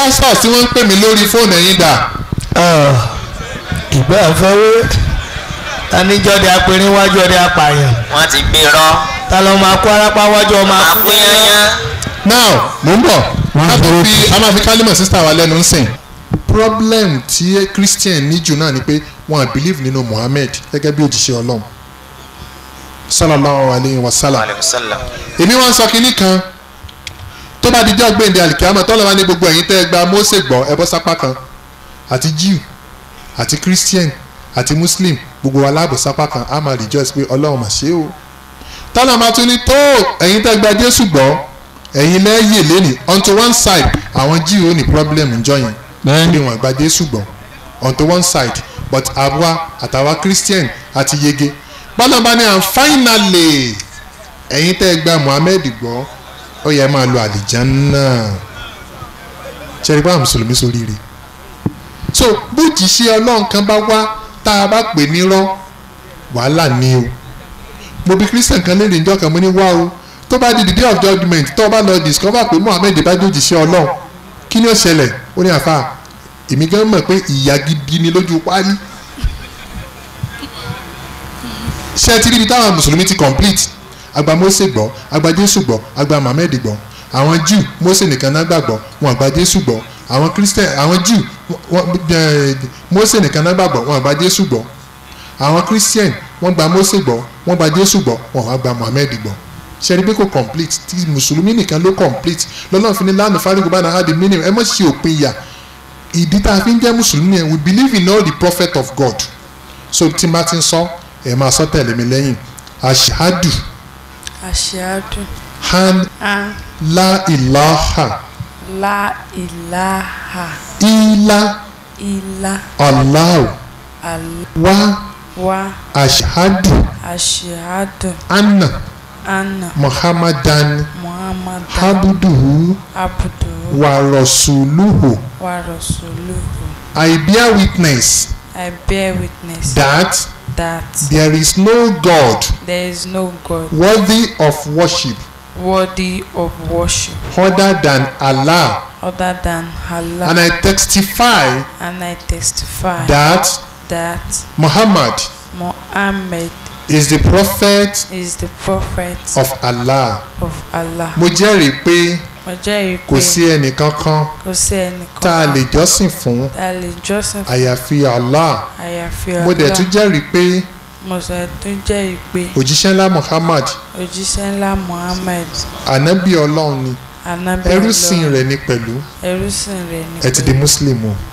pastors tí wọ́n ń pè mí lórí fóònù ẹ̀yin dà ìgbà àfọwọ́ tanijọ́dẹ apẹ̀rin wájú ọdẹ apààyàn wọ́n ti gbé rọ́ ta ló máa kó arápá wájú ọmọ máa akú kú yányán now mò ń bọ̀ Wọ́n a á máa dúró fi a máa fi kálímọ̀ sísá wa lẹ́nu ń sìn problem tí christian ní jù náà ni pé wọn à believe nínú muhammed gẹ́gẹ́ bí òjíṣẹ́ ọlọ́run sallallahu alayhi wa sallam alayhi wa sallam èmi wá ń sọ kinní kan tó bá di jọ́ gbẹ̀ǹdẹ̀ àlìkíyàmọ̀ tọ́lọ́ wa ní gbogbo ẹ̀yin tẹ́ ẹ gba Mósè gbọ́ ẹ bọ́ sápá kan àti Jew àti Christian àti Muslim gbogbo wa láàbò sápá kan á máa rejoice pé Ọlọ́run mà ṣe o tọ́lọ́ máa tún ní tó ẹ̀yin tẹ́ gba Jésù gbọ́ ẹ̀yin lẹ́yìn lẹ́nìí onto one side àwọn Jew ò ní problem ńjọ́ yẹn bẹ́ẹ̀ni bí wọ́n gba Jésù gbọ́ onto one side but àwa àtàwa Christian àti yege bọ́lá bá ní and finally ẹ̀yin tẹ́ ẹ gba Muhammed gbọ́ ó yẹ máa lo àlìjánná ṣẹ́rí bá mùsùlùmí sóríire so bójì ṣe ọlọ́run kan bá wá tá a bá pè nírọ́ wàhálà ni o mo bí christian kan léèrè ìjọ kan mo ní wá o tó bá di the day of judgement tó o bá lọ discover pé Muhammed bá jòjì ṣe ọlọ́run kí ni ó ṣẹlẹ̀ ó ní àfa èmi gan mọ̀ pé ìyá gidi ni lójú páálí ṣé ẹ ti rí ibi táwọn mùsùlùmí ti complete agba Mósè gbọ́ agba Jésù gbọ́ agba Mohammed gbọ́ àwọn Jew Mósè nìkan náà gbàgbọ́ wọn àgbà Jésù gbọ́ àwọn Christian àwọn Jew wọn ẹ Mósè nìkan náà gbàgbọ́ wọn àgbà Jésù gbọ́ àwọn Christian wọ́n gba Mósè gbọ́ wọ́n gba Jésù gbọ́ wọn wá gba Mohammed gbọ́ ṣẹ́ni pé kò complete tí mùsùlùmí nìkan ló complete lọ́nà fi ní lánàá fárígù bá náà di meaning ẹ mọ̀ sí òpin ìyà ìdí tá a fi ń jẹ́ mùsùlùmí yẹn we believe in all the prophet of God so tí n bá ti ń sọ ẹ máa sọ tẹ̀lé mi lẹ́yìn ashadu Aṣáájú. han A la ilaha la ilaha illa illa allah Allah wa wa ashadu aṣáájú anna anna muhammadan Muhammad abduhu abdu wa rasuluhu wa rasuluhu. i bear witness I bear witness that that there is no god there is no God worthy of worship worthy of worship other than allah other than Allah. and i testify And I testify that that muhammad Muhammad is the prophet is the prophet of allah of Allah. mo jẹ́rìí pé Mo jẹ́rìí kò pé sí ẹnìkankan kò sí ẹnìkan tá a lè jọ́sìn fún tá a lè jọ́sìn fún àyàfi allah àyàfi mo dẹ̀ Allah. tún jẹ́rìí pé Mo sọ tún jẹ́rìí pé òjíṣẹ́ ńlá muhammad òjíṣẹ́ ńlá Muhammad ànábì ọlọ́run ni anábì ẹrúsìn Ọlọ́run, rẹ̀ ni pẹ̀lú ẹrúsìn rẹ̀ ni ẹ ti di muslim o.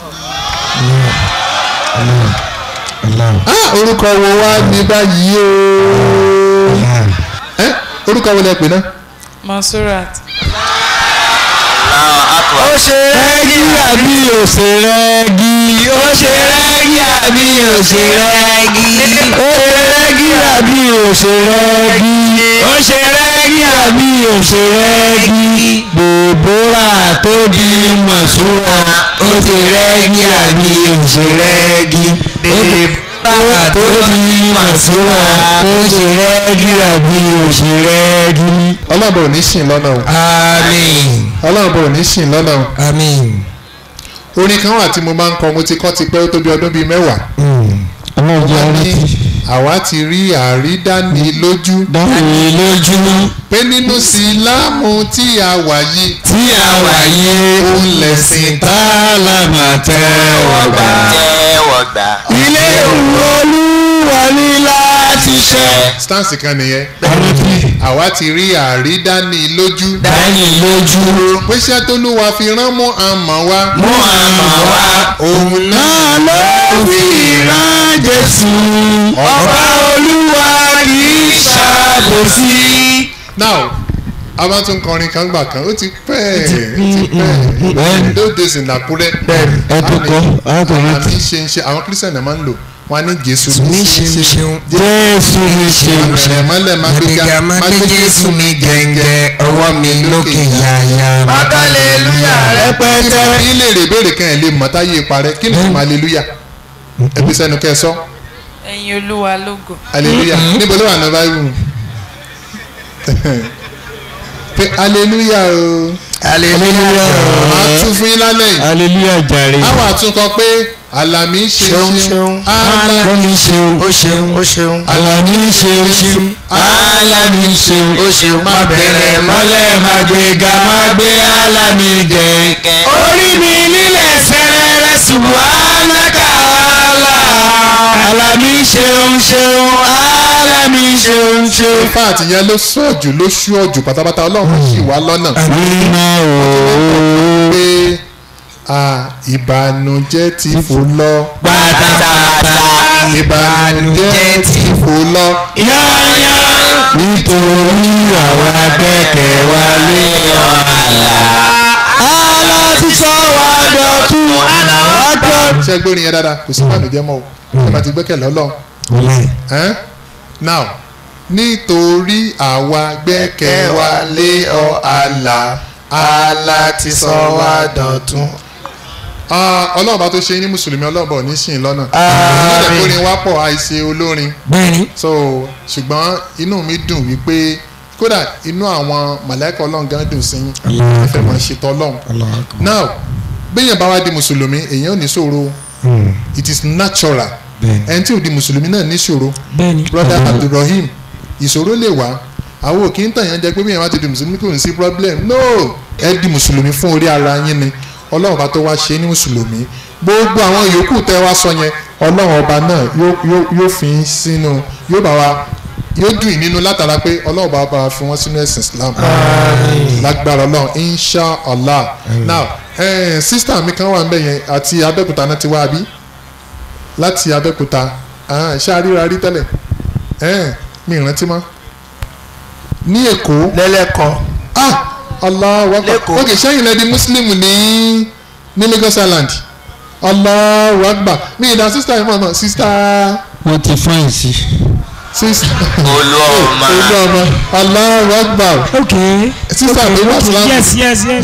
Allah ah orúkọ wo wá ní báyìí o Allah ẹ orúkọ wo lẹ pè náà. Monsurat Allahu akbar ó ṣe rẹ́gí àbí ò ṣe rẹ́gí ó ṣe rẹ́gí àbí ò ṣe rẹ́gí ó ṣe rẹ́gí àbí ò ṣe rẹ́gí ó ṣe rẹ́gí àbí ò ṣe rẹ́gí Dèbórà tó di Mọ̀ṣúrà ó ṣe rẹ́gí àbí ò ṣe rẹ́gí Dèbórà tó di Mọ̀ṣúrà ó ṣe rẹ́gí àbí ò ṣe rẹ́gí. ọlọ́run ò ní sìn lọ́nà o Àmín. ọlọ́run ò ní sìn lọ́nà o Àmín. orin kan wà tí mo máa ń kọ mo ti kọ́ ti pẹ́ ó tó bí ọdún bíi mẹ́wàá ọlọ́run jẹ́ wọ́n ní rántí àwa ti rí àrídánilójú dáhùn lójú pé nínú síláàmù tí a wà yìí tí a wà yé òun lẹ̀sìn tá tá a là máa tẹ́wọ́ gbà. tẹ́wọ́ gbà ilé olúwa ní láti ṣe. stance kan nìyẹn àwa ti rí àrídánilójú dání lójú pé iṣẹ́ tó ló wa fi rán mọ́ àmọ́ wa mú àmà wá. òun náà náà ló fi rán Jésù. ọba olúwa kì í ṣàbòsí. now a bá tún kọrin kan gbà kan ó ti pẹ́ ó ti pẹ́ bẹ́ẹ̀ni. those days in Àkúrẹ́ ẹ tó kọ́ ẹ tó rántí àmì ṣe ń ṣe àwọn christian náà máa ń lò wọn á ní jésù ní ṣeun ṣeun. jésù ní ṣeun àmì mọ́lẹ̀ máa gbéga Àgbègà máa gbé Jésù mi gẹ̀ǹgẹ̀ ọwọ́ mi lókè yáyá. Hallelujah rẹpẹtẹ. ilé rè béèrè kan ẹ̀ lè mọ̀ táyé parẹ́ kí ni ìtumọ̀ aleluya ẹbí sẹ́nu kẹ́ ẹ sọ ẹ̀yin olúwa lógo aleluya níbo ló wà ní báyìí pé hallelujah o hallelujah máa tún fún yín lálẹ́ yìí hallelujah jàre. àwọn àtúnkọ pé àlàmì ṣe Ṣeun, ṣeun ṣeun. àlàmì ṣeun ó ṣeun ó ṣeun alani ṣeun ṣeun alani ṣeun ó ṣeun má bẹ̀rẹ̀ mọ́lẹ̀ má gbéga má gbé alani gẹ̀ẹ́gẹ́. orí mi nílẹ̀ sẹ́rẹ̀rẹ̀ subhanaka Allah alani ṣeun ṣeun alani ṣeun ṣeun. ifá àtìyẹn ló sọ jù ló ṣú ọjù pátápátá ọlọ́run sì wá lọ́nà àmínà ooo. pé à, ìbànújẹ́ ti fò lọ pátápátá ìbànújẹ́ ti fò lọ yáyá nítorí àwọn akẹ́kẹ̀ wa lé ọ̀la. àlá ti sọ wá dọ̀tún àlá wá dọ̀tún. ṣé gbórin yẹn dáadáa kò sí ìbànújẹ́ mọ́ o ẹ bá ti gbẹ́kẹ̀lé ọlọ́run Ẹ́n? now nítorí àwa gbẹ́kẹ̀ wa lé ọ àlà àlà ti sọ wá dọ̀tún. Ah, ọlọ́run bá tó ṣe ní mùsùlùmí ọlọ́run bọ̀ ní sìn lọ́nà. ìmọ̀lẹ̀ orin wá pọ̀ àìṣe olórin bẹ́ẹ̀ni so ṣùgbọ́n inú mi dùn wípé kódà inú àwọn mọ̀lẹ́kọ̀ ọlọ́run gan dùn sí yín ẹ fẹ́ máa ṣètò ọlọ́run. now bẹ́yẹn bá wá di mùsùlùmí èèyàn ò ní ṣòro it is natural ẹni tí ò di mùsùlùmí náà ní ṣòro bẹ́ẹ̀ni brother abdulrahim ìṣòro lè wá àwọn ò kí ń tàn yẹn jẹ pé bí yẹn wá ti di mùsùlùmí kò ní sí problem no ẹ di mùsùlùmí fún orí ara yín ni ọlọ́run ọba tó wá ṣe ní mùsùlùmí gbogbo àwọn yòókù tẹ́ wá sọ yẹn ọlọ́run ọba náà yóò yóò yóò fi yín sínú yóò bá wa yóò dùn yín nínú látara pé ọlọ́run ọba bá wa fi wọ́n sínú ẹ̀sìn islam lágbára ọlọ́run insha allah now eh, sísítà mi kan wà níbẹ̀ yẹn àti abẹ́òkúta náà ti wá bí láti abẹ́òkúta ah, ṣáà ríra rí tẹ́lẹ̀ ẹ̀ mi ìrántí mọ́ ní èkó lẹ́lẹ́kọ̀ọ́ ah Allahu Akbar Lẹ́kọ̀ọ́. ok sẹ́yìn lẹ́di muslim ní ní Lagos Island Allahu Akbar mi ìdá sísítà yìí mọ̀ náà sísítà wọ́n ti fáìn sí. sísítà Olúọmọ. olúọmọ Allahu Akbar ok sísítà mi wà sílámù yes yes yes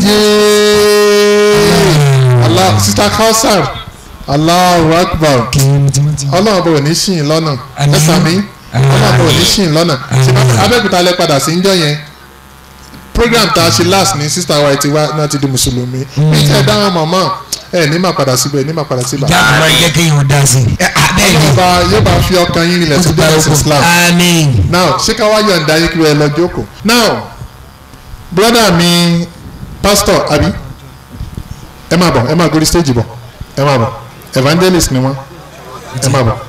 yéé Allah sísítà Kausar Allahu Akbar ọlọ́run bò ní ṣìn lọ́nà ẹ sàmí ọlọ́run bò ní ṣìn lọ́nà ṣùgbọ́n abẹ́òkúta lẹ padà sí njọ́ yẹn program tá a ṣe last ní sista wa ti wá náà ti di mùsùlùmí bí tẹ́ ẹ dáhùn mọ̀mọ́ ẹ ní máa padà síbẹ̀ ní máa padà síbẹ̀ jáde máa jẹ́ kéèyàn dá sí i bẹ́ẹ̀ni ọlọ́run bá yóò bá fi ọkàn yín rinlẹ̀ sí bẹ́ẹ̀ Islam amen now ṣé ká wá yọ̀ǹda yín kí wọ́n lọ jókòó now brother mi pastor abi ẹ máa bọ̀ ẹ máa gorí stage bọ̀ ẹ máa bọ̀ evangelist ni wọ́n ẹ máa bọ̀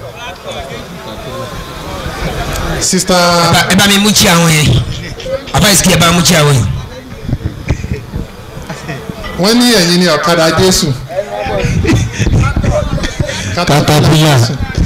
sister ẹ bá mi mú tí àwọn yẹn àbá ìsìkì ẹ bá mú tí àwọn yẹn. wọ́n ní ẹ̀yin ni ọ̀kadà Jésù Caterpillar.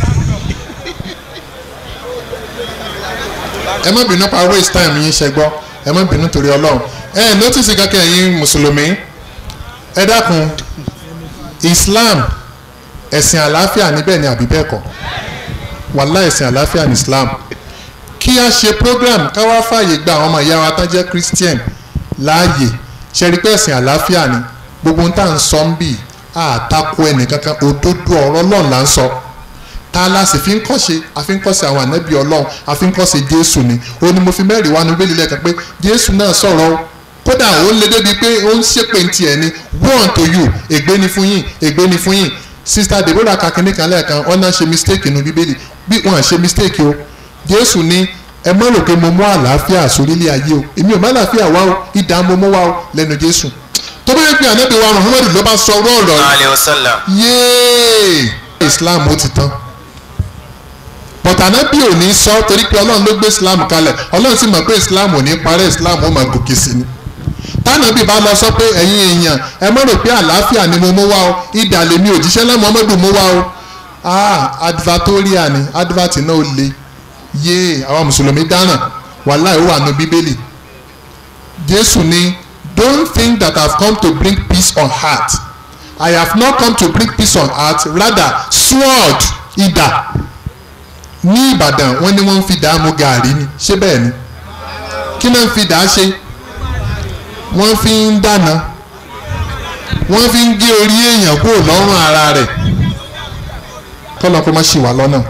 ẹ má bínú pa waste time yín ṣe gbọ́ ẹ má bínú torí ọlọ́run ẹ notice kankan ẹ̀yin mùsùlùmí ẹ dákun Islam ẹ̀sìn àlàáfíà níbẹ̀ ni àbí bẹ́ẹ̀ kọ́ wàhálà ẹ̀sìn àlàáfíà ní Islam kí a ṣe program ká wá fààyè gba àwọn ọmọ ìyá wa tán jẹ́ Christian láàyè ṣe rí pé ẹ̀sìn àlàáfíà ni gbogbo ohun tá à ń sọ ń bì àtakò ẹnìkankan òdodo ọ̀rọ̀ Ọlọ́run là ń sọ tá a la sì fi ń kọ́ṣe a fi ń kọ́ṣe àwọn ànábì Ọlọ́run a fi ń kọ́ṣe Jésù ni ó ní mo fi mẹ́rin wá ní bẹ́ẹ̀lì lẹ́ẹ̀kan pé Jésù náà sọ̀rọ̀ o kódà ó lé débi pé ó ń ṣépè ń tiẹ̀ ni wọ́n to you ègbé ni fún yín ègbé ni fún yín sista Deborah kakínní kan lẹ́ẹ̀kan wọ́n náà ṣe mistake nínú bíbélì bí wọ́n ṣe mistake o Jésù ní ẹ má rò pé mo mú àlàáfíà sórílẹ̀ ayé o èmi ò má àlàáfíà wá o ìdá mo mú wá o lẹ́nu Jésù tó bá yẹ pé ànábì wa Muhammadu ló bá sọ ọ̀rọ̀ ọ̀rọ̀ alayhi wa sallam. yéé Islam ó ti tán bọ̀tà ànábì ò ní sọ torí pé Ọlọ́run ló gbé Islam kalẹ̀ Ọlọ́run sì mọ̀ pé Islam ò ní parẹ́ Islam ó máa gòkè sí ni tánàbì bá lọ sọ pé ẹ̀yin èèyàn ẹ má rò pé àlàáfíà ni mo mú wá o ìdà lèmi òjíṣẹ́ náà Muhammadu mú wá o ah advertorial ni advert náà ó le yéé àwọn mùsùlùmí dáràn wàhálà ó wà nù bíbélì jésù ní don't think that i have come to bring peace on earth i have not come to bring peace on earth rather sword idà ní ìbàdàn wọ́n ní wọ́n ń fi dàá mu gàárì ni ṣé bẹ́ẹ̀ ni kí náà ń fi dàá ṣe wọ́n fi ń dáná wọ́n fi ń gé orí èèyàn kúrò lọ́rùn ara rẹ̀ kọ́lọ́ kó má ṣì wá lọ́nà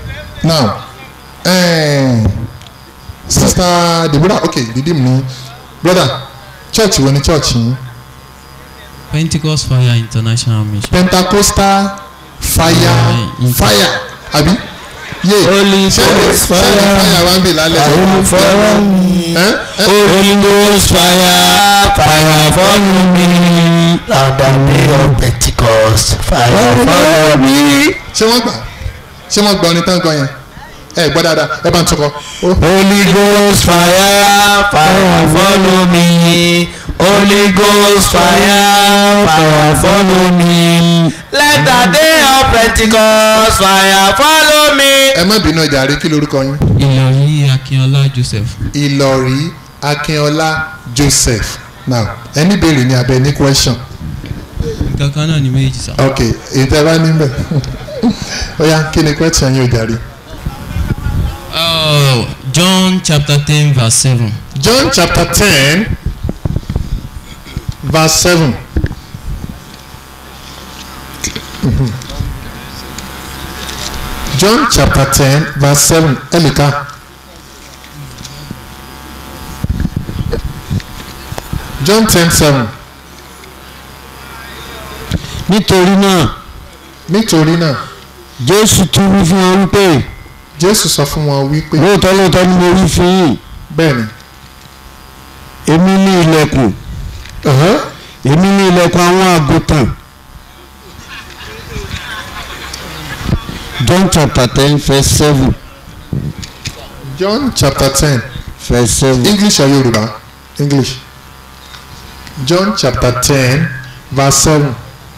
now eh, sister Deborah okay didi mi brother church wo ni church yín Pentecost Fire International Mission. pentacostal fire Yeah, fire àbí yé Holy sẹ́ni Ghost sẹ́ni fire. fire wá ń bì lálẹ́ Holy fire. ẹ́ ẹ́ Holy Ghost fire, fire follow me. On the day of Pentecost, fire Follow me. ṣé wọ́n gbà ṣé wọ́n gbà ọ ní tán gan yẹn ẹ gbọ́ dáadáa ẹ bá ń tukọ̀ ó Holy Ghost fire, fire follow me. Holy Ghost fire, fire follow me. Let the day of Pentecost fire follow me. ẹ má bínú ọjà rí kí lorúkọ yín Ìlọrí Akínọlá Joseph. ìlọrí akínọlá joseph now ẹni béèrè ní abẹ ní question Nǹkan kan náà ni méjì sá. ok ètò ẹ bá níbẹ̀ ó yá kí ni question yín ọjà rí Oh, John chapter ten verse seven. john chapter ten verse seven. Mhm. john chapter ten verse seven ẹnìkan john ten seven Nítorí náà, nítorí náà Jésù tún wí fún wọn wípé jésù sọ fún wọn wípé lóòótọ́ lóòótọ́ ni mo wí fún yín. bẹ́ẹ̀ ni Èmi ní ilẹ̀kùn. uh-huh. Èmi ní ilẹ̀kùn àwọn àgùntàn. John chapter ten verse seven john chapter ten verse seven. english or yorùbá english john chapter ten verse seven.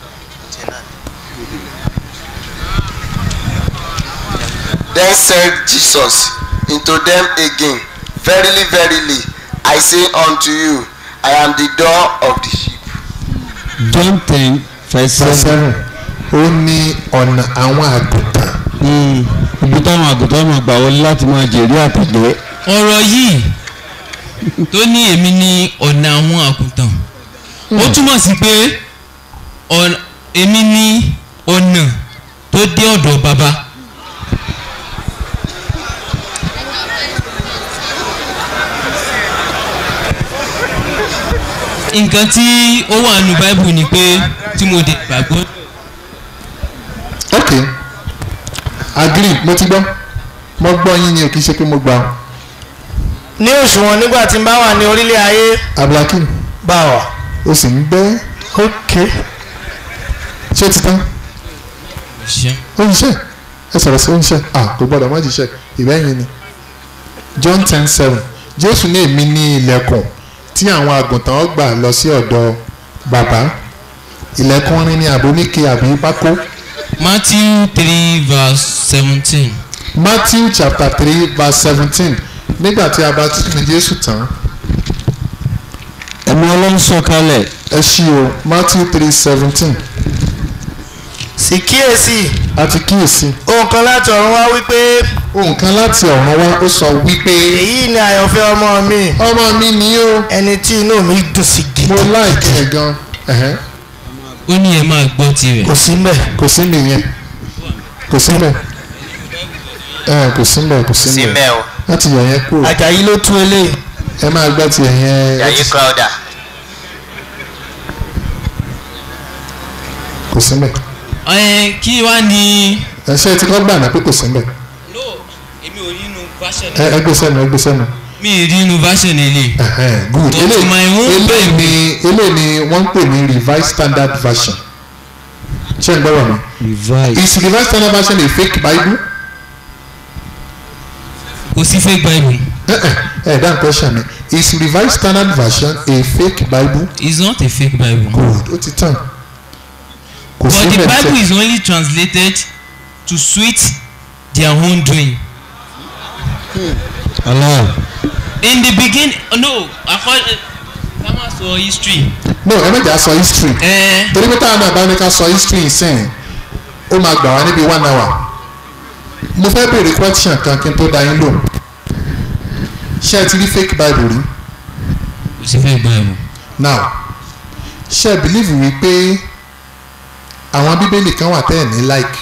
Then said Jesus unto them again, Verily, verily, I say unto you, I am the door of the sheep. John ten verse verse seven. seven ó ní ọ̀nà àwọn àgùntàn Mm. ibi táwọn àgùntàn máa gbà wọlé láti máa jèrè àtẹ̀lé. ọ̀rọ̀ yìí tó ní èmi ní ọ̀nà àwọn àkùntàn ó túmọ̀ sí pé ọ̀nà- èmi ní ọ̀nà tó dé ọ̀dọ̀ bàbá nǹkan tí ó wà nù báíbù ni pé tí mo dé gbàgbọ́ ok agree mo ti gbọ́ mo gbọ́ yín ni o kì í ṣe pé mo gbà ọ́ ní òṣùwọ̀n nígbà tí n bá wà ní orílẹ̀ ayé abdulhakeem bá wà. o sì ń gbẹ́ ok ṣé ti tán ṣiṣẹ́. ó ń ṣe ẹ sọ̀rọ̀ sí ó ń ṣe ah kò gbọ́dọ̀ má jíṣẹ́ ìbẹ́yìn ni john ten seven jésù ní èmi ní ilẹ̀kùn tí àwọn àgùntàn ó gbà lọ sí ọ̀dọ̀ bàbá ilẹ̀kùn rin ni àbò oníke àbí pákó Matthew three verse seventeen. matthew chapter three verse seventeen nígbà tí a bá tún ní jésù tán ẹ̀mí ọlọ́run sọ̀kalẹ̀ ẹ ṣí o matthew three seventeen sì kíyèsí àti kíyèsí ohun kan láti ọ̀run wá wípé ohun kan láti ọ̀run wá ó sọ wípé èyí ni àyànfẹ́ ọmọ mi ọmọ mi ni ó ẹni tí inú mi dùn sí mo gidi láìkí ẹ gan ẹ̀hẹ́n. ó ní ẹ máa gbọ́ tirẹ̀. kò sí mbẹ̀ kò sí nìyẹn kò sí mbẹ ẹ kò sí mbẹ kò sí Sí mbẹ mẹ́ o, láti yọ yẹn kúrò àjàyí ló tún eléyìí ẹ máa gbá ti yẹn Yayi Crowder. kò sí mbẹ ẹ kí wá ní. ẹ ṣe ti kọ́ gbà náà pé kò sí mbẹ no èmi ò rí inú version ẹ ẹ gbé sẹ́nu ẹ gbé sẹ́nu mi ì rí inú version ilé. ẹhẹn good To eléyìí my own eléyìí ni eléyìí ni wọ́n ń pè ní revised standard version ṣé ń gbọ́rọ̀ mi revise is revised standard version a fake bible kò sí fake bible ẹ ẹ ẹ dáhùn question mi is revised standard version a fake bible it's not a fake bible. good ó ti tàn kò but sí the mbẹ bible is only translated to suit their own doing. Allah in the beginning no according ká má sọ history. no ẹ méjì á sọ history. ẹ torí pé táwọn náà bá ní ká sọ history sẹ́yìn ó máa gbà wá níbi one hour mo fẹ́ béèrè question kan kí n tó dá yín lò ṣé ẹ ti rí fake bible rí kò sí fake bible. now ṣé ẹ believe wípé àwọn bíbélì kan wà tẹ́ ẹ̀ ní like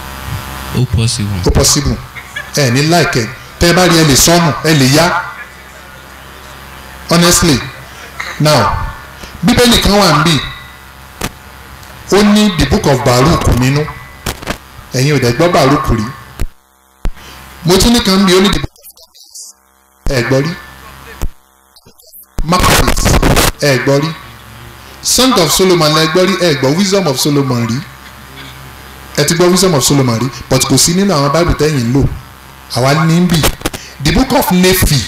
ó possible. ó possible ẹ̀ ní like ẹ̀ tẹ́ ẹ bá rí ẹ lè sọnù ẹ lè yá honestly now bíbélì kan wà níbí ó ní the book of baruch nínú ẹ̀yin ò dẹ̀ gbọ́ baruch rí mo tún ní kan bí ó ní the book of ẹ̀ gbọ́ rí maccabees ẹ̀ gbọ́ rí song of solomon ẹ̀ gbọ́ rí ẹ̀ gbọ́ wisdom of solomon rí ẹ ti gbọ́ wisdom of solomon rí but kò sí nínú àwọn bible tẹ́yìn ń lò àwa ní ń bì the book of nephi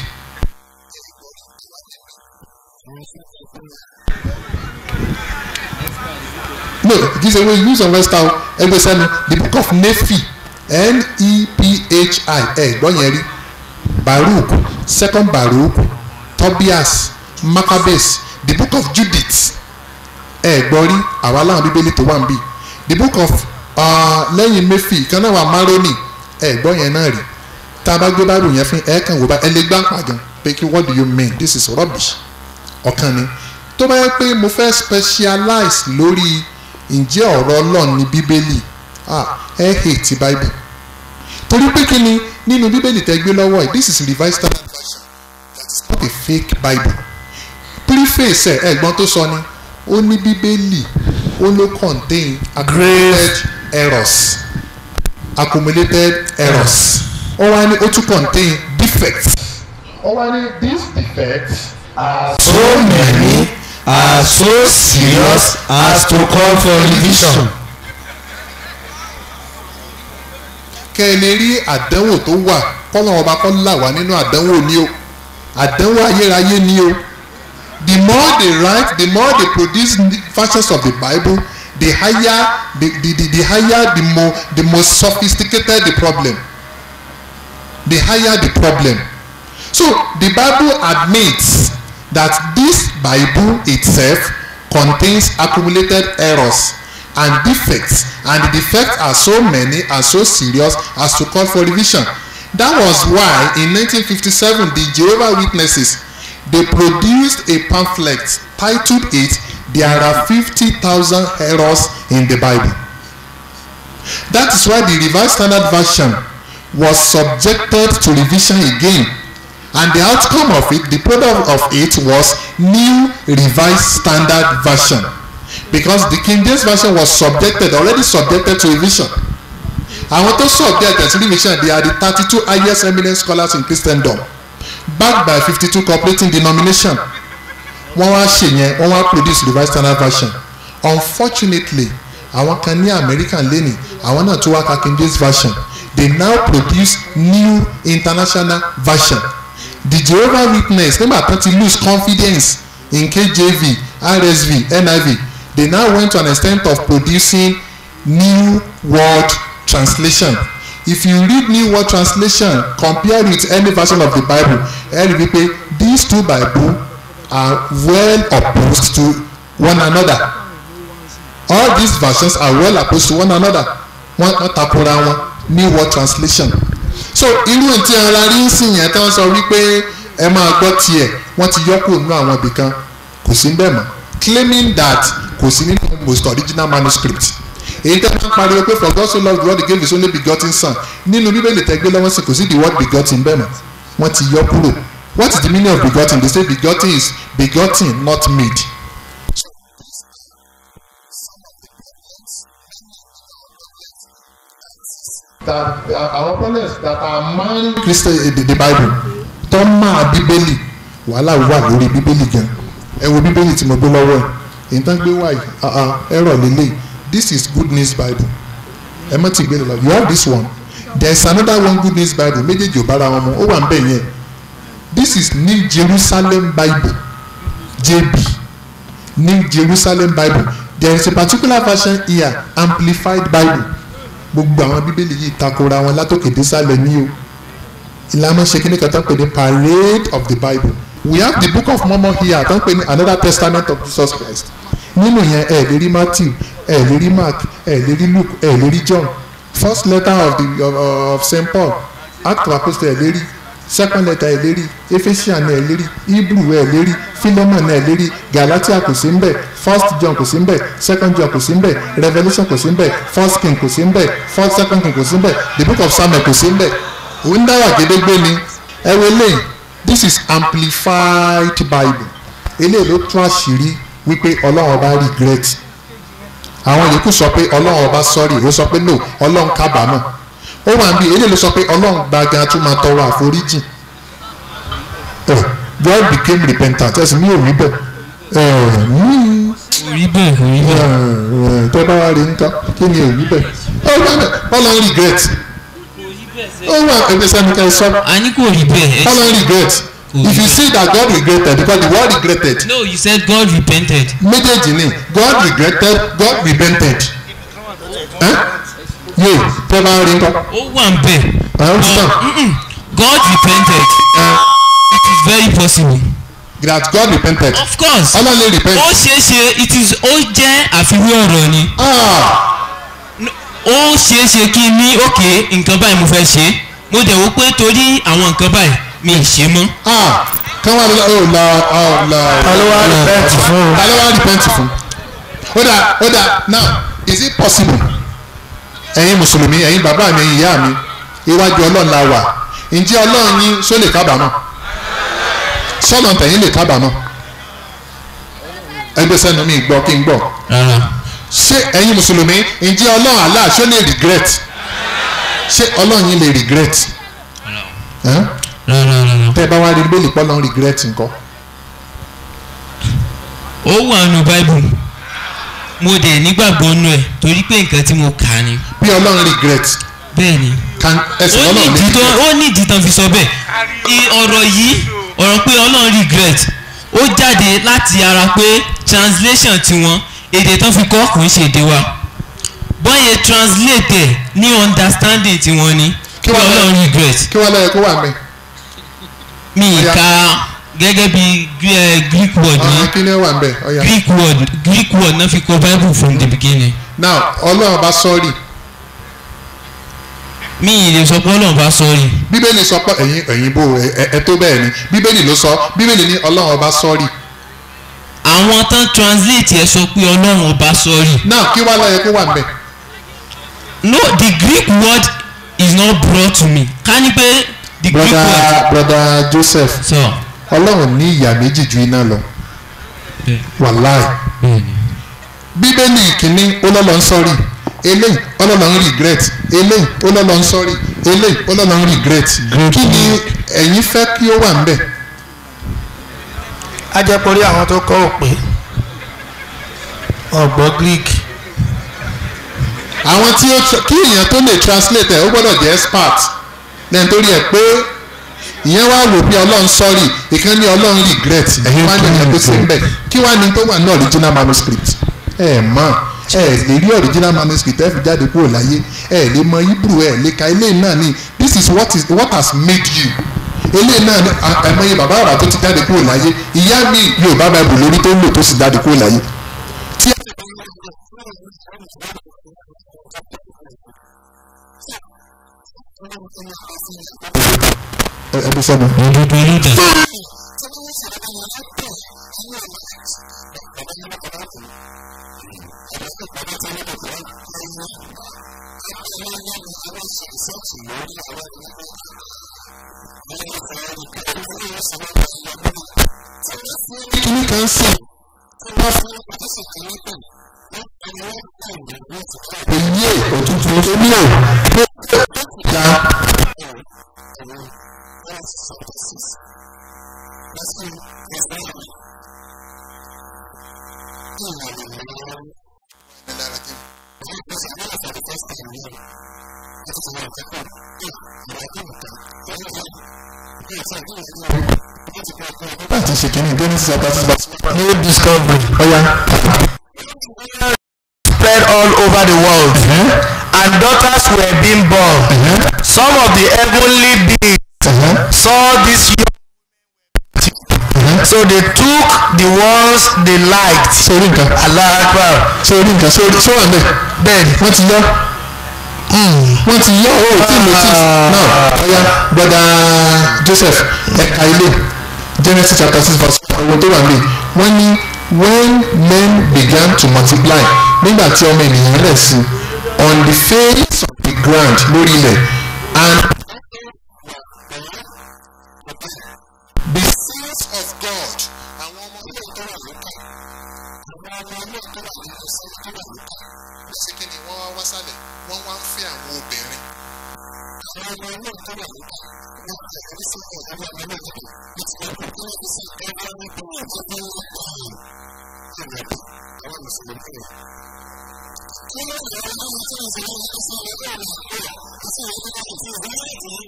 no kì í ṣe wey use of western ẹgbẹ́ sẹ́nu the book of nephi n-e-p-h-i ẹ gbọ́ yẹn rí baruch second baruch tobias maccabees the book of judith ẹ gbọ́ rí àwa láwọn bíbélì tó wà ń bì the book of uh, lẹ́yìn mephi kan náà wà maroni ẹ gbọ́ yẹn náà rí tá a bá gbé báàrù yẹn fún ẹ kàn wò bá ẹ lè gbá pàgàn pé kí what do you mean this is rubbish ọ̀kan ni tó bá yẹ pé mo fẹ́ specialize lórí ǹjẹ́ ọ̀rọ̀ ọlọ́run ní bíbélì ah ẹ hate bible torí pé kí ni nínú bíbélì tẹ́ gbé lọ́wọ́ ẹ̀ this is revised standard version that is not a fake bible preface ẹ̀ ẹ̀gbọ́n tó sọ ni ó ní bíbélì ó ló contain accumulated errors accumulated errors ó wá ní ó tún contain defects ó wá ní these defects are so many are so serious as to call for revision. kẹ́ ẹ lè rí àdánwò tó wà kọ́lọ́n ọba kọ́ là wá nínú àdánwò ni o àdánwò ayérayé ni o the more they write the more they produce versions of the bible the higher the the the, the higher the more the most sophisticated the problem the higher the problem so the bible admits that this bible itself contains accumulated errors and defects and the defects are so many and so serious as to call for revision that was why in 1957 the jehovah witnesses they produced a pamphlet titled it there are 50,000 errors in the bible that is why the revised standard version was subjected to revision again and the outcome of it the product of it was new revised standard version because the king james version was subjected already subjected to revision àwọn tó subject to revision they are the thirty-two highest eminent scholars in christendom backed by fifty-two cooperating denomination wọ́n wá ṣe yẹn wọ́n wá produce revised standard version unfortunately àwọn kan ní american lẹ́nìí àwọn náà tó wá ka king james version they now produce new international version the jehovah witness nígbà tán ti lose confidence in kjv rsv niv they now went to an extent of producing new world translation if you read new world translation compare with any version of the bible ẹ rí i pé these two bible are well opposed to one another all these versions are well opposed to one another wọ́n wọ́n takora wọn new world translation so irú tí ara rí ń sìn yẹn tí wọ́n sọ wípé ẹ máa gbọ́ tiẹ̀ wọ́n ti yọ kúrò nínú àwọn ibìkan kò sí bẹ́ẹ̀ mọ́ claiming that kò sí nínú most original manuscript èyí tẹ́ máa ń pariwo pé for God so loved the world he gave his only begotten son nínú bíbélì tẹ́gbẹ́ lọ́wọ́ sí kò sí the word begotten bẹ́ẹ̀ mọ́ wọ́n ti yọ kúrò what is the meaning of begotten they say begotten is begotten not made. that uh, our problems that are man christian uh, the, the bible tó máa bíbélì wàhálà wà lórí bíbélì gan ẹ wo bíbélì tí mo gbé lọ́wọ́ ẹ̀ èyí tán gbé wáyé ẹ̀rọ lélẹ̀ this is good news bible ẹ má ti gbé lọ you have this one there is another one good news bible méjèèjì ò bára wọn mu ó wà ń bẹ̀ yẹn this is new jerusalem bible jb new jerusalem bible there is a particular version here amplified bible gbogbo àwọn bíbélì yìí takora wọn látòkè désàlẹ̀ ní o ìlànà ṣe kíní kan tó ń pè ní parade of the bible we have the book of mormon here tó ń pè ní another testament of jesus christ nínú yẹn ẹ lè rí matthew ẹ lè rí mark ẹ lè rí luke ẹ lè rí john first letter of the of, of st paul act of apostle ẹ lè rí second letter ẹ lè rí ephesians ẹ lè rí hebrew ẹ lè rí philemon ẹ lè rí galatia kò sí nbẹ first john kò sí nbẹ second john kò sí nbẹ revolution kò sí nbẹ first king kò sí nbẹ first second king kò sí nbẹ the book of samuel kò sí nbẹ òun dáwà gédégbé ni ẹ wo eléyìí this is amplified bible eléyìí ló tún àṣírí wípé ọlọ́run ọba regret àwọn yòókù sọ pé ọlọ́run ọba sorry ó sọ pé no ọlọ́run kábàámọ̀ ó wà níbi eléyìí ló sọ pé ọlọ́run gbàgán tún máa tọrọ àforíjì Eh, God became repentant ẹ̀sìn mi ò rí bẹ́ẹ̀ Eh, mm, orí bẹ́ẹ̀ orí eh, bẹ́ẹ̀ eh, tẹ́ bá wá rí nǹkan kí ni ò rí bẹ́ẹ̀ ó wà bẹ́ẹ̀ ọlọ́run regret ó wà ẹgbẹ́ sẹ́ni ká ẹ sọ a ní kò rí bẹ́ẹ̀ ẹ ọlọ́run regret if you say that God regretted because the word regretted no you said God repented méjèèjì ni God regretted God repented Eh? yé tẹ́ bá rí nǹkan ó wà ń bẹ̀ ẹ̀ ó ti tàn. Mm-mm. God repented it is very possible that God repented. of course ọlọ́run lè repent. ó ṣeé ṣe it is ó jẹ́ àfiwé ọ̀rọ̀ ni ah ó ṣeé ṣe kí n ní òkè nǹkan báyìí mo fẹ́ ṣe mo dẹ̀ wò pé torí àwọn nǹkan báyìí mi ì ṣe mọ́ ah kán wá lọ ọ la ọ la. ló wá repent fún? ta ló wá repent fún. ó dà ó dà now is it possible ẹ̀yin mùsùlùmí ẹ̀yin bàbá mi ẹ̀yin ìyá mi iwájú ọlọ́run la wà ǹjẹ́ ọlọ́run yín só lè kábàámọ̀ sọ́nà tẹ̀yìn lè kábàámọ̀ ẹgbẹ́ sẹ́nu mi gbọ́ kí n gbọ́ rárá ṣé ẹ̀yin mùsùlùmí ǹjẹ́ ọlọ́run Allah ṣó lè regret ṣé ọlọ́run yín lè regret Ẹ́n? rárá rárá tẹ́ ẹ bá wá rí bẹ́ẹ̀lì pọ́lọ́run regret nǹkan ó wà nù báìbù mo dẹ̀ nígbàgbọ́ nù ẹ̀ torí pé nǹkan tí mo kà á ni bí ọlọ́run regret bẹ́ẹ̀ ni kan ẹsẹ̀ ó ní ọlọ́run lè ìdí tó regret ó ní ìdí tán fi sọ bẹ́ẹ̀ I- ọ̀rọ̀ yìí ọ̀rọ̀ pé ọlọ́run regret ó jáde láti ara pé translation tiwọn èdè tán fi kọ́ kò ń ṣe èdè wa bọ́yẹ translate ẹ̀ ní understanding tiwọn ni Kí kí wàá lọ- ọlọ́run regret kí wọ́n lọ́yẹ kó wà mí mi ì Ọya. ka gẹ́gẹ́ bí eh, greek word ní ọ̀hún kí ni ó wà ń bẹ̀ ọ̀yà greek word greek word náà fi kọ bible from the beginning now ọlọ́run bá sọ́ọ̀rì mi ì lè sọ pé ọlọ́run bá sọ́ọ̀rì bíbélì sọ pé ẹ̀yin ẹ̀yin bò ẹ- ẹ- ẹ tó bẹ́ẹ̀ ni bíbélì ló sọ bíbélì ní ọlọ́run bá sọ́ọ̀rì àwọn tán translate ẹ sọ pé ọlọ́run ọba sọ́ọ̀rì now kí wàá lọ́yẹ kó wà ń bẹ̀ no the greek word is not brought to me ká ní pé the greek word brother brother joseph sọ ọlọ́run ní ìyà méjì ju iná lọ wàláì bíbélì kìíní ọlọ́lọ́ ń sọ́rí eléyìí ọlọ́lọ́ ń regret eléyìí ọlọ́lọ́ ń sọ́rí eléyìí ọlọ́lọ́ ń regret kí ni ẹ̀yin fẹ́ kí ó wà ń bẹ̀ ajẹ́pọ̀rí àwọn tó kọ́ òpè ọ̀gbọ́ greek àwọn tí ó tra- kí èèyàn tó lè translate ẹ̀ ó gbọ́dọ̀ jẹ́ expert lẹ́yìn torí ẹ̀ pé ìyẹn wá wò pé ọlọ́run sọ́rí ìkan ní ọlọ́run regret ẹ̀yin wá ní ìyẹn tó ṣe ń bẹ̀ kí wá ní tó wà ní original manuscript ẹ̀ mọ̀ ẹ̀ lè rí original manuscript ẹ̀ fi jáde kúrò láyé ẹ̀ lè mọ hebrew ẹ̀ lè ka eléyìí náà ní this is what is what has made you eléyìí náà ní àìmọye bàbá àrà tó ti jáde kúrò láyé ìyá mi yorùbá bible lórí tó ń lò tó sì jáde kúrò láyé tí ẹ ẹ bí sọnù. òdodo olùdà kíní kan sì èyí òtútù omi ò ya láti ṣe kíní genesis chapter six verse new discovery ọ̀ya. spread all over the world and daughters were being born some of the heavenly beings saw this young so they took the ones they liked sórí nǹkan allah akbar sórí nǹkan sórí sórí àmì bẹ́ẹ̀ ni wọ́n ti yọ wọ́n ti yọ owó tí notice náà ọ̀ya broda joseph ẹ̀ka ilé genesis chapter six verse owó tó wà ní wọ́n ní when men began to multiply nígbà tí ọmọ ènìyàn rẹ̀ sí on the face of the ground lórí ilẹ̀ and of God àwọn ọmọ ọlọ́run tó wà lókè àwọn ọmọ ọlọ́run tó wà nínú sí tó wà lókè ó sì kí ni wọ́n wá wá sálẹ̀ wọ́n wá ń fẹ́ àwọn obìnrin àwọn ọmọ ọlọ́run tó wà lókè wọ́n ti ẹ̀rí sí ọ̀gá ọmọ ọlọ́run tó wọ́n ti wọ́n kó wọ́n ti sí ọ̀gá ọmọ ọlọ́run tó wọ́n ti wọ́n kó àwọn mùsùlùmí rẹ̀. kí ló ń yọ ọmọ tí wọ́n ti wọ́n ti sí ọ̀gá ọmọ ọlọ́run tó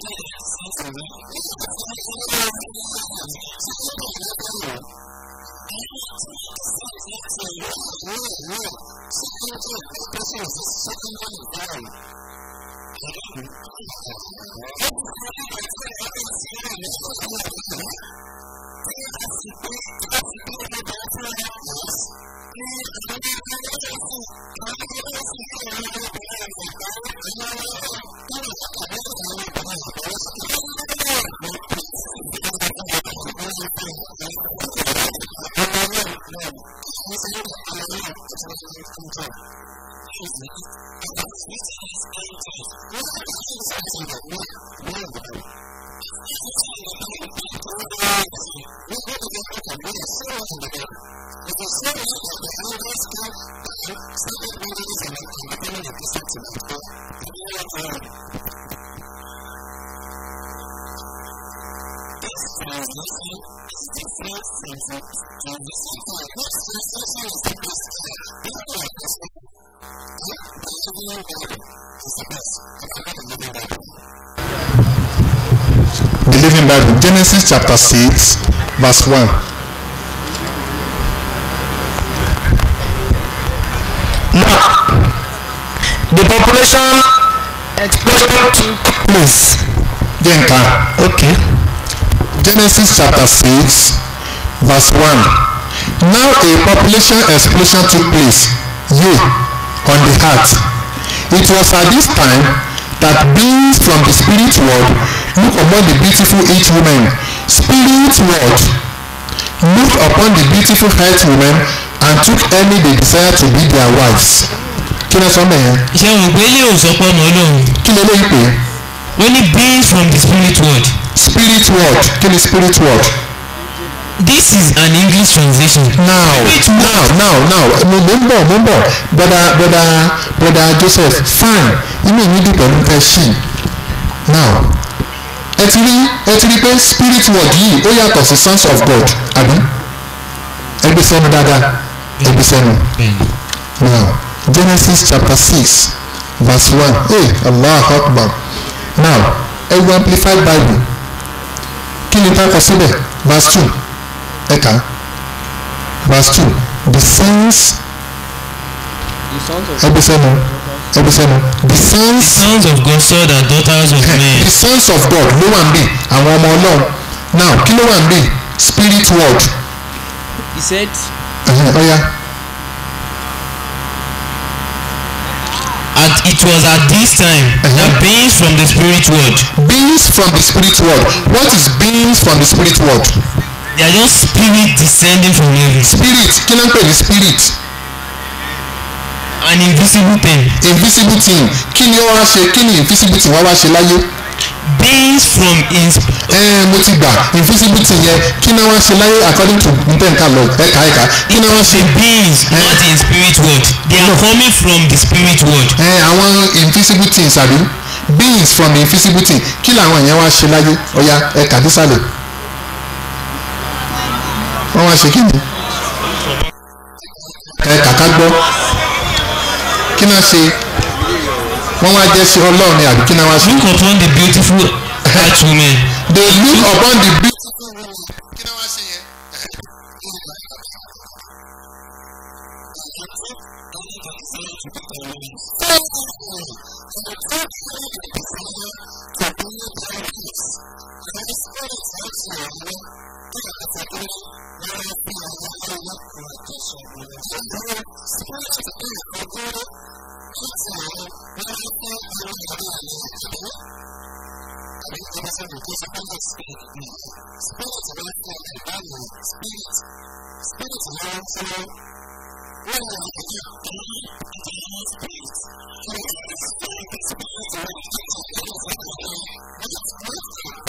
The Living Bible, Genesis chapter 6, verse 1. The population explosion took place. Jenka, Okay. Genesis chapter 6, verse 1. Now a population explosion took place, yea, on the earth. It was at this time that beings from the spirit world looked upon the beautiful earth women. Spirit world looked upon the beautiful earth women and took any they desire to be their wives. Kí ló sọ mẹ́ yẹn? ṣé o pé ilé òsọpọ̀ ọ̀nà ọlọ́run Kí ló léyìí pé? ó ní beings from the spirit world Spirit world. Kí ni spirit world? this is an english translation. now Spirit now now now mo mo ń bọ̀ mo ń bọ̀ broda broda broda joseph fine inú mi dùn pẹ̀lú fẹ́ ṣì now ẹ ti rí ẹ ti rí pé spirit world yìí ó yàtọ̀ sí sons of god àbí ẹ gbé sẹ́nu dáadáa ẹ gbé sẹ́nu bẹ́ẹ̀ni now genesis chapter six verse one hey allah akbar now ẹ wo amplified bible kí ni bá kọ síbẹ̀ verse two ẹ kà á verse two the sons ẹbí sẹ́nu ẹbí sẹ́nu the sons sons of God son and daughters of men the sons of God ló wà ń bì àwọn ọmọ ọlọ́run now kí ló wà ń bì spirit world He said, ẹ̀hìn, ọ̀ya and it was at this time that beings from the spirit world beings from the spirit world what is beings from the spirit world they are just spirit descending from heaven spirit kí ló ń pè ní spirit an invisible thing invisible thing kí ni ó wá ṣe kí ni invisible thing wá wá ṣe láyé beings from in ẹ̀ẹ́n mo ti gbà invisible thing yẹn kí ni wọ́n ṣe láyé according to ntẹ̀ǹkà lọ ẹ̀ka ẹ̀ka kí ni wọ́n ṣe beings not in spirit world they are coming from the spirit world ẹ̀ẹ́n àwọn invisible things àbí beings from invisible thing kí làwọn yẹn wá ṣe láyé ọ̀ya ẹ̀ka dísàlẹ̀ wọ́n wá ṣe kí ni ẹ̀ka ká gbọ́ kí náà ṣe wọ́n wá jẹ́ sí ọlọ́run ni àbí kí náà wá ṣe. look upon the beautiful earth women they look upon the beautiful woman. kí náà wá ṣe yẹn.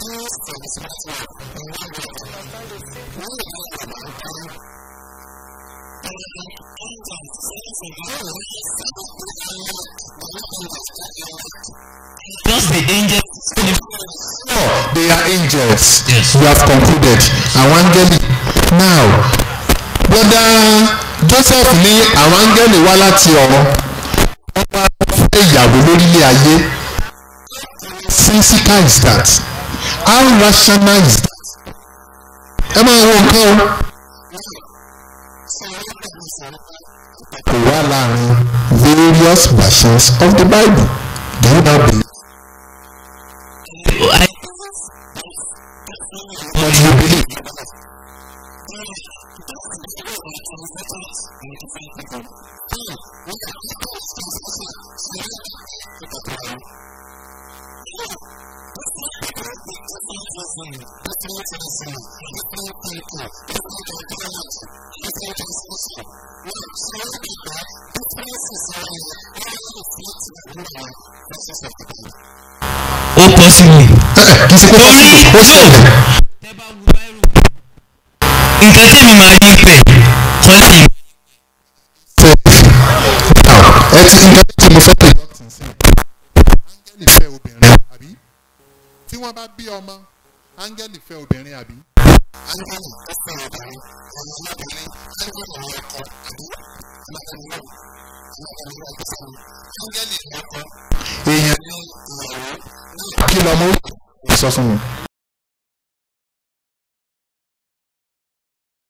just the angels. they are angels. Yes. we have concluded àwọn áńgẹ́lì now broda joseph ní àwọn áńgẹ́lì wá láti ọ̀run wọ́n wá fẹ́ ìyàwó lórílẹ̀ ayé sensical is that how rational is that ẹ máa wo nǹkan o kò wá láàrin various versions of the bible do you now believe. I, What do you believe? ó possible. kì í ṣe pé Torí ó ṣẹlẹ̀. tẹ́ bá wo báírò nǹkan tẹ́mi máa rí pẹ̀ kọ́lẹ̀ yìí. now ẹ ti nǹkan tí mo fẹ́ pè dọ́kítì sí áńgẹ́lì fẹ́ obìnrin àbí tí wọ́n bá bí ọmọ áńgẹ́lì fẹ́ obìnrin àbí. áńgẹ́lì ó fẹ́ obìnrin ọmọ ọmọbìnrin áńgẹ́lì ní ọkọ àbí ọmọbìnrin náà ọmọbìnrin náà kò fẹ́ áńgẹ́lì ní ọkọ èèyàn ní ìyàwó kí lọ́mọ ó sọ fún mi.